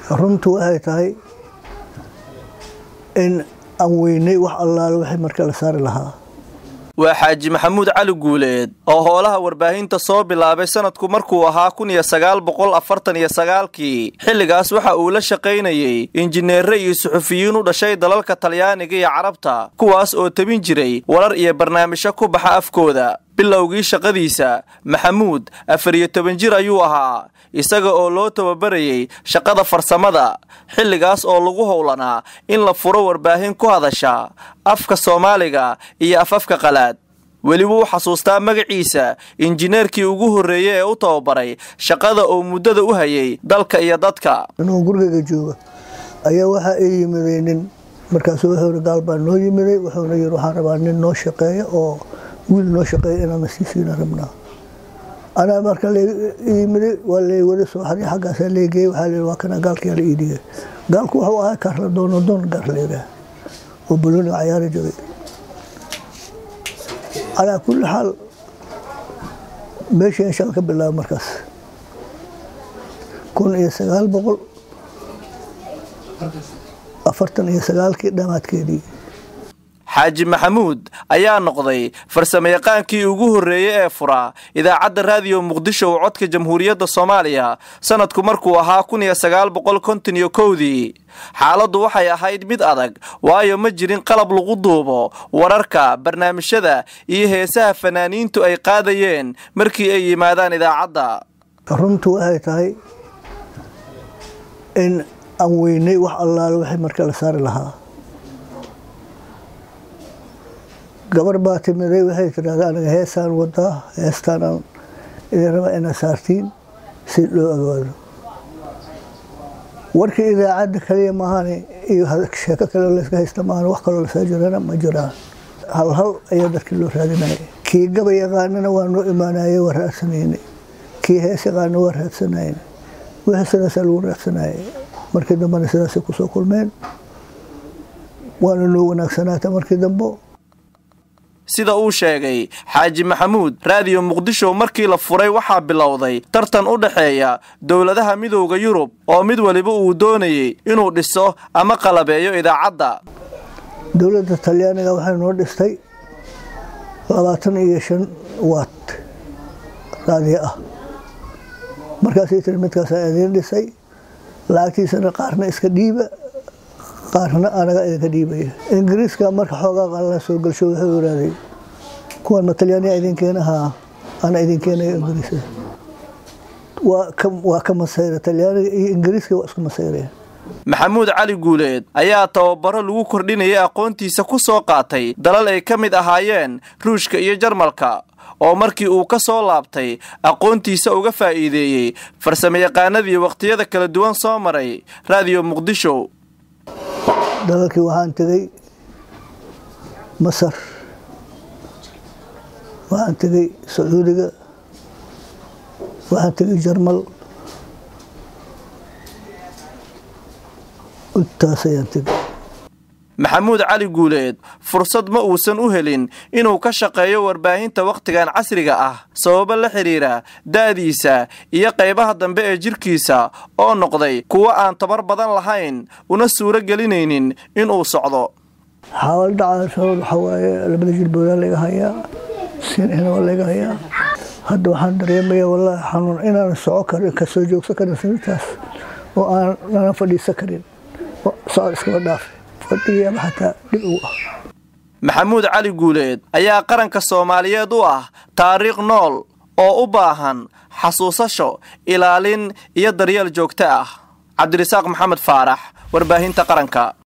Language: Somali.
runtu waxay tahay in aan weynay wax allaale wixii marka la saari lahaa waa xaaji maxamuud cali guuleed oo hoolaha warbaahinta soo bilaabay sanadku markuu ahaa kun iyo sagaal boqol afartan iyo sagaalkii xilligaas waxa uu la shaqaynayey injineere iyo suxufiyiin u dhashay dalalka talyaaniga iyo carabta kuwaas oo tebin jiray warar iyo barnaamijyo ku baxa afkooda bilowgii shaqadiisa maxamuud afar iyo toban jir ayuu ahaa isaga oo loo tababarayey shaqada farsamada xilligaas oo lagu howlanaa in la furo warbaahin ku hadasha afka soomaaliga iyo afafka qalaad weli wuu xasuustaa magaciisa injineerkii ugu horreeyey ee u tababaray shaqada oo muddada u hayay dalka iyo dadka inuu gurigayga jooga ayaa waxaa ii yimiday nin markaasu wuxuu gaal baa noo yimiday wuxuuna yiri waxaan rabaa nin noo shaqeeya oo wiil noo shaqeeya inaana sii siina rabnaa anaa marka yimiday waa leywada soo xaray xaggaasaa leegeeyey waxaa la waa kana gaalkiyaa la ii dhigay gaalku wuxuu ahaa kaarla doono doon gaar leedaha oo balooniga cayaari jiray calaa kulli xaal meeshii inshaan ka bilaaba markaas kun iyo sagaal boqol afartan iyo sagaalkii dhammaadkeedii xaaji maxamuud ayaa noqday farsamayaqaankii ugu horreeyey ee furaa idaacadda raadiyo muqdisho oo codka jamhuuriyadda soomaaliya sanadku markuu ahaa kun iyo sagaal boqol konton iyo kowdii xaaladdu waxay ahayd mid adag waayo ma jirin qalab lagu duubo wararka barnaamijyada iyo heesaha fanaaniintu ay qaadayeen markii ay yimaadaan idaacadda runtu waxay tahay in aan weynay wax allaale wixii marka la saari lahaa gabar baa timiday waxay tidhahdaa aniga heesaan wadaa heestaanaan idin raba inaad saartiin si loo ogaado warkii idaacadda kaliya maahane iyo sheeko kale layska haysta maahan wax kaloo lasoo jirana ma jiraan hal hal ayaa dadkii loo raadinaya kii gaba yaqaanana waa noo imaanaye waa raadsanayne kii hees yaqaana waa raadsanayne wixii sidaasaa lagu raadsanaye markii dambena sidaasay kusoo kulmeen waana noo wanaagsanaata markii dambo sida uu sheegay xaaji maxamuud raadiyo muqdisho markii la furay waxaa bilowday tartan u dhexeeya dowladaha midowda yurub oo mid waliba uu doonayey inuu dhiso ama qalabeeyo idaacadda dowladda talyaaniga waxay noo dhistay labaatan iyo shan waat raadiyo ah markaasay tiri midkaasaa idiin dhisay lacagtiisana qaarna iska dhiiba qaarna anaga idinka dhiibaya ingiriiska marka xoogaa qalla soo galsho wuxuu iraaday kuwan ma talyaaniya idinkeenahaa ana idinkeenayo ingiriisa waa ka masayra talyaaniga iyo ingiriiska waa isku masayreen maxamuud cali guuleed ayaa tababaro lagu kordhinayay aqoontiisa ku soo qaatay dalal ay ka mid ahaayeen ruushka iyo jarmalka oo markii uu ka soo laabtay aqoontiisa uga faa'iideeyey farsamayaqaanadii wakhtiyada kala duwan soo maray raadiyo muqdisho dalalkii waxaan tegey masar waxaan tegey sacuudiga waxaan tegey jarmal intaas ayaan tegey maxamuud cali guuleed fursad ma uusan u helin inuu ka shaqeeyo warbaahinta wakhtigan casriga ah sababo la xidhiira da'diisa iyo qaybaha dambe ee jirkiisa oo noqday kuwo aan tabar badan lahayn una suuro gelinaynin inuu socdo xaawal dhaca sabab waxaa waaye labada jilboodaa laga hayaa sinina waa laga hayaa hadda waxaan dareemaya wallaahi xanuun inaan soco karin ka soo joogsan karin sinitaas oo aan nana fadhiisan karin socod iskaba dhaafe maxamuud cali guuleed ayaa qaranka soomaaliyeed u ah taariikh nool oo u baahan xasuusasho ilaalin iyo daryeel joogto ah cabdirasaaq maxamed faarax warbaahinta qaranka